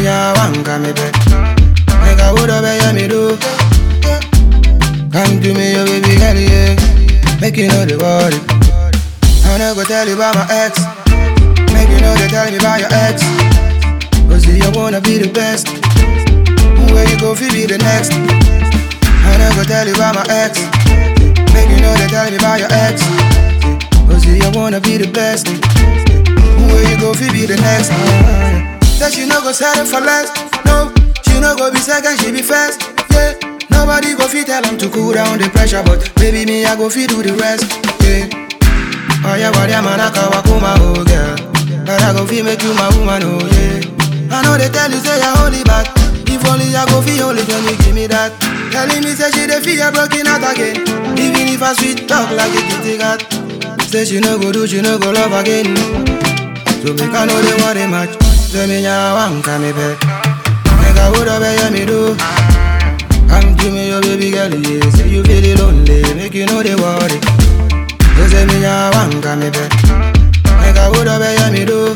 nya wanga me be. Make a would obey me do. Come to me, your baby girl, yeah. Make you know the worry. I no go tell you about my ex. Make you know they tell me about your ex. Cause you wanna be the best. Where you go, fi be the next. I no go tell you about my ex. Make you know they tell me about your ex. Cause you wanna be the best. Where you go, fi be the next. That she no go settle for less. No, she no go be second, she be first. Yeah. Nobody go fit tell them to cool down the pressure, but baby me I go fit do the rest. Yeah. Oh yeah, what man I can walk my oh girl. But I go fit make you my woman, oh yeah. I know they tell you say you're holy, but if only I go feel holy, then you give me that. Telling me say she dey feel broken out again. Even if I sweet talk like a kitty cat. Say she no go do, she no go love again. So make I know they want a match. Say me nya wanka me be. Make I would obey me do. Come to me, your baby girl, yeah. Say you feel lonely, make you know they worry. You say me nya wanka me be. Make I would obey me do.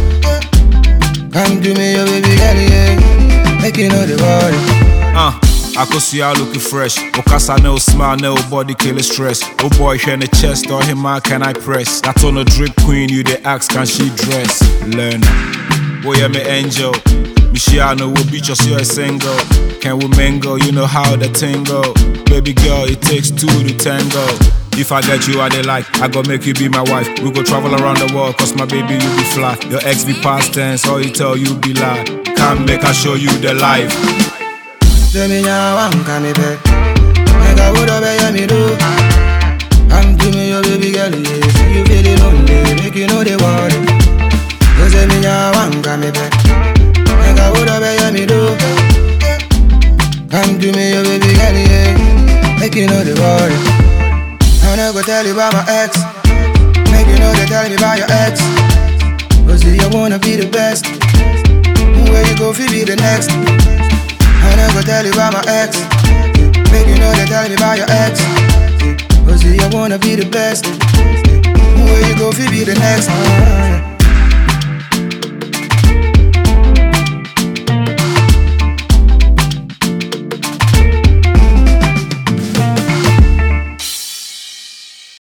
Come to me, your baby girl, yeah. Make you know they worry. Uh, I could see her looking fresh. Okasa no smile, no body kill stress. Oh boy, here in the chest, or him man can I press? That on a drip queen, you the ask, can she dress? Learn. Boy, I'm an angel. Michiano will beat us, you're a single. Can we mingle? You know how the tingle. Baby girl, it takes two to tango. If I get you, I they like. I go make you be my wife. We go travel around the world, cause my baby, you be fly. Your ex be past tense, all he tell you be lie. Come make I show you the life. Say me nya wanka me be. Make I would obey me do. Come to me, your baby girl, yeah. Say you feel lonely, make you know they worry. You say me nya wanka me be. Make I would obey me do. Come to me, your baby girl, yeah. Make you know they worry. I no go tell you about my ex. Make you know they tell me about your ex. Cause you wanna be the best. Where you go, fi be the next. I no go tell you about my ex. Make you know they tell me about your ex. Cause you wanna be the best. Where you go, fi be the next.